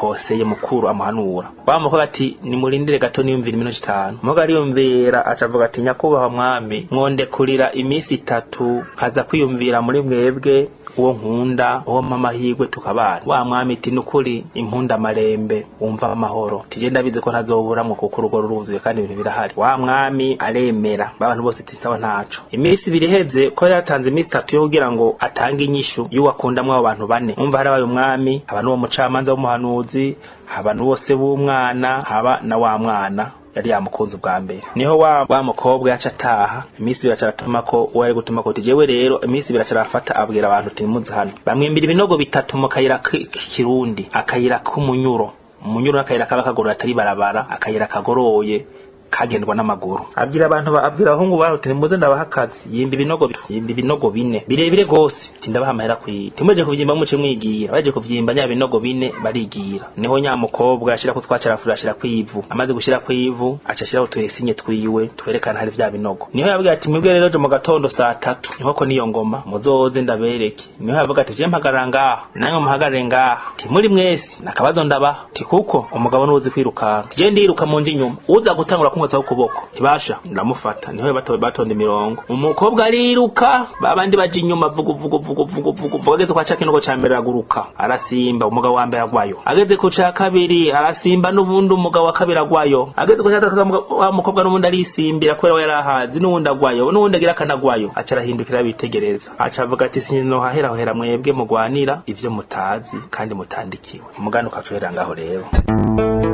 umukoseye mukuru amuhanura wa mukobwa ati nimurindire gato niyumvira iminota itanu umukobwa ariyumvira aca avuga ati nyakubahwa mwami mwondekurira iminsi itatu nkaza kwiyumvira muri mwebwe uwo nkunda uwo mamahirwe tukabana wa mwami iti nukuri impunda marembe wumva amahoro tije ndabizi ko ntazoburamwo kuko urugo ruruzuye kandi ibintu birahari wa mwami aremera abantu bose tisawa ntaco iminsi ibiri iheze ko yatanze iminsi itatu yo kugira ngo atange inyishu y'uwakundamwo abo bantu bane umva harabaye umwami haba n'uwo mucamanza w'umuhanuzi haba n'uwose w'umwana haba na wa mwana yari yamukunze ubwa mbere niho wa wa mukobwa yaca ataha iminsi ibiri acaratuma ko uwo ari gutuma ko jewe rero iminsi ibiri acarafata abwira abantu ati nimuze hano bamwimbira ibinogo bitatu mu kayira k'ikirundi akayira k'umunyuro umunyuro n'akayira kaba kagoroye atari barabara akayira kagoroye kagendwa n'amaguru abwira abantu ba- abwira abahungu baho ati nimuze ndabaha akazi yimba ibinogo bi- yimba ibinogo bine birebire gose ati ndabaha amahera kwiye timuje kuvyimba muce mwigira baje kuvyimba nya binogo bine barigira niho nya mukobwa ashira ko twacarafura ashira kwivu amaze gushira kwivu aca ashiraho tuyesinye twiwe twerekana hari vya binogo niho yabwira ati mwebwe rero je mu gatondo saa tatu niho ko niyo ngoma muzoze ndabereke niho yavuga ati je mpagarara ngaha namwe muhagarare ngaha ti muri mwese nakabazo ndabaha ti kuko umugabo nuzi kwirukanka je ndiruka mu nji inyuma uza gutangura kumwotsaho ukuboko tibasha ndamufata niho bato- batonda imirongo umukobwa ariruka babandi baje inyuma vugu vugu vugu vugu vugu vugu ageze kwa ca kinogo ca mbere araguruka arasimba umugabo wa mbere agwayo ageze ku ca kabiri arasimba n'ubundi umugabo wa kabiri agwayo ageze ku ca gatatu umugabo- wa mukobwa n'ubundi arisimbira kubera we yari ahazi n'uwundi agwayo n'uwundi agira akanagwayo aca arahindukira bitegereza aca avuga ati sinohahera hera mwebwe mugwanira ivyo mutazi kandi mutandikiwe umugani ukaca uhera ngaho rero